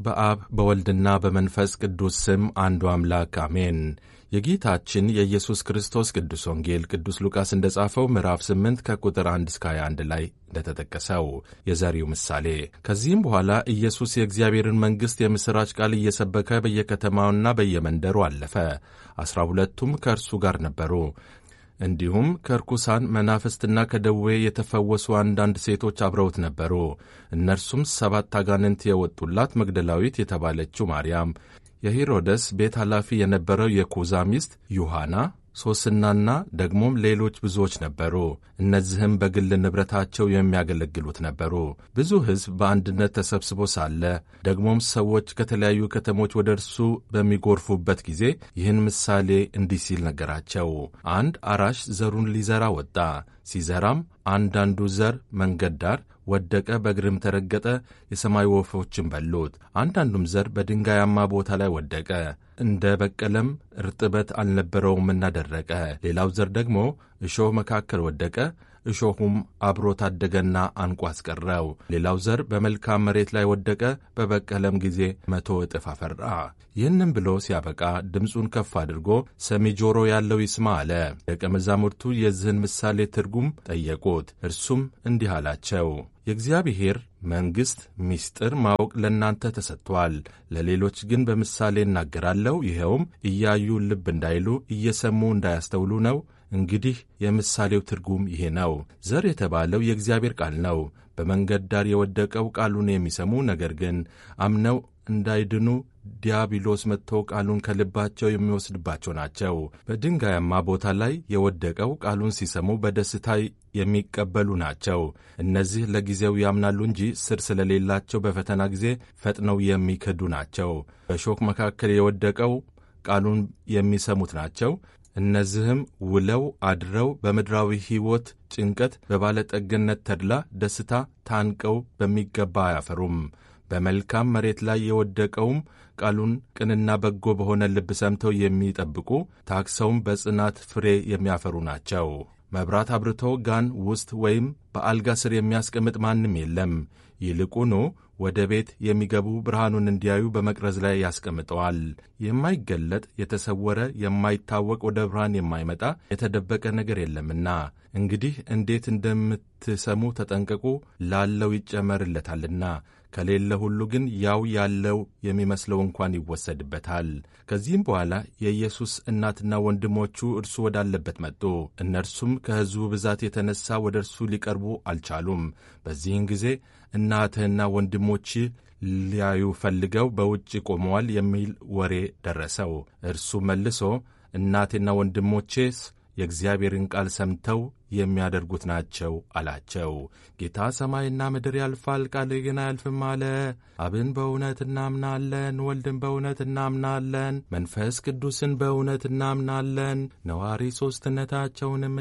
በአብ በወልድና በመንፈስ ቅዱስ ስም አንዱ አምላክ አሜን። የጌታችን የኢየሱስ ክርስቶስ ቅዱስ ወንጌል ቅዱስ ሉቃስ እንደ ጻፈው ምዕራፍ 8 ከቁጥር 1 እስከ 21 ላይ እንደተጠቀሰው የዘሪው ምሳሌ። ከዚህም በኋላ ኢየሱስ የእግዚአብሔርን መንግሥት የምሥራች ቃል እየሰበከ በየከተማውና በየመንደሩ አለፈ። ዐሥራ ሁለቱም ከእርሱ ጋር ነበሩ። እንዲሁም ከርኩሳን መናፍስትና ከደዌ የተፈወሱ አንዳንድ ሴቶች አብረውት ነበሩ። እነርሱም ሰባት አጋንንት የወጡላት መግደላዊት የተባለችው ማርያም፣ የሄሮደስ ቤት ኃላፊ የነበረው የኩዛ ሚስት ዮሐና፣ ሶስናና ደግሞም ሌሎች ብዙዎች ነበሩ። እነዚህም በግል ንብረታቸው የሚያገለግሉት ነበሩ። ብዙ ሕዝብ በአንድነት ተሰብስቦ ሳለ ደግሞም ሰዎች ከተለያዩ ከተሞች ወደ እርሱ በሚጎርፉበት ጊዜ ይህን ምሳሌ እንዲህ ሲል ነገራቸው። አንድ አራሽ ዘሩን ሊዘራ ወጣ። ሲዘራም አንዳንዱ ዘር መንገድ ዳር ወደቀ፣ በእግርም ተረገጠ፣ የሰማይ ወፎችን በሉት። አንዳንዱም ዘር በድንጋያማ ቦታ ላይ ወደቀ፣ እንደ በቀለም እርጥበት አልነበረውምና ደረቀ። ሌላው ዘር ደግሞ እሾህ መካከል ወደቀ፣ እሾሁም አብሮ ታደገና አንቆ አስቀረው። ሌላው ዘር በመልካም መሬት ላይ ወደቀ፣ በበቀለም ጊዜ መቶ እጥፍ አፈራ። ይህንም ብሎ ሲያበቃ ድምፁን ከፍ አድርጎ ሰሚ ጆሮ ያለው ይስማ አለ። ደቀ መዛሙርቱ የዚህን ምሳሌ ትርጉም ጠየቁት። እርሱም እንዲህ አላቸው የእግዚአብሔር መንግሥት ምስጢር ማወቅ ለእናንተ ተሰጥቷል። ለሌሎች ግን በምሳሌ እናገራለሁ። ይኸውም እያዩ ልብ እንዳይሉ እየሰሙ እንዳያስተውሉ ነው። እንግዲህ የምሳሌው ትርጉም ይሄ ነው። ዘር የተባለው የእግዚአብሔር ቃል ነው። በመንገድ ዳር የወደቀው ቃሉን የሚሰሙ ነገር ግን አምነው እንዳይድኑ ዲያብሎስ መጥቶ ቃሉን ከልባቸው የሚወስድባቸው ናቸው። በድንጋያማ ቦታ ላይ የወደቀው ቃሉን ሲሰሙ በደስታ የሚቀበሉ ናቸው። እነዚህ ለጊዜው ያምናሉ እንጂ ስር ስለሌላቸው በፈተና ጊዜ ፈጥነው የሚክዱ ናቸው። በእሾህ መካከል የወደቀው ቃሉን የሚሰሙት ናቸው። እነዚህም ውለው አድረው በምድራዊ ሕይወት ጭንቀት፣ በባለጠግነት ተድላ ደስታ ታንቀው በሚገባ አያፈሩም። በመልካም መሬት ላይ የወደቀውም ቃሉን ቅንና በጎ በሆነ ልብ ሰምተው የሚጠብቁ ታክሰውም በጽናት ፍሬ የሚያፈሩ ናቸው። መብራት አብርቶ ጋን ውስጥ ወይም በአልጋ ስር የሚያስቀምጥ ማንም የለም። ይልቁኑ ወደ ቤት የሚገቡ ብርሃኑን እንዲያዩ በመቅረዝ ላይ ያስቀምጠዋል። የማይገለጥ የተሰወረ የማይታወቅ ወደ ብርሃን የማይመጣ የተደበቀ ነገር የለምና። እንግዲህ እንዴት እንደምትሰሙ ተጠንቀቁ። ላለው ይጨመርለታልና ከሌለ ሁሉ ግን ያው ያለው የሚመስለው እንኳን ይወሰድበታል። ከዚህም በኋላ የኢየሱስ እናትና ወንድሞቹ እርሱ ወዳለበት መጡ። እነርሱም ከሕዝቡ ብዛት የተነሳ ወደ እርሱ ሊቀርቡ አልቻሉም። በዚህን ጊዜ እናትህና ወንድሞች ሊያዩ ፈልገው በውጭ ቆመዋል የሚል ወሬ ደረሰው። እርሱ መልሶ እናቴና ወንድሞቼስ የእግዚአብሔርን ቃል ሰምተው የሚያደርጉት ናቸው አላቸው። ጌታ ሰማይና ምድር ያልፋል፣ ቃሌ ግን አያልፍም አለ። አብን በእውነት እናምናለን፣ ወልድን በእውነት እናምናለን፣ መንፈስ ቅዱስን በእውነት እናምናለን፣ ነዋሪ ሦስትነታቸውንም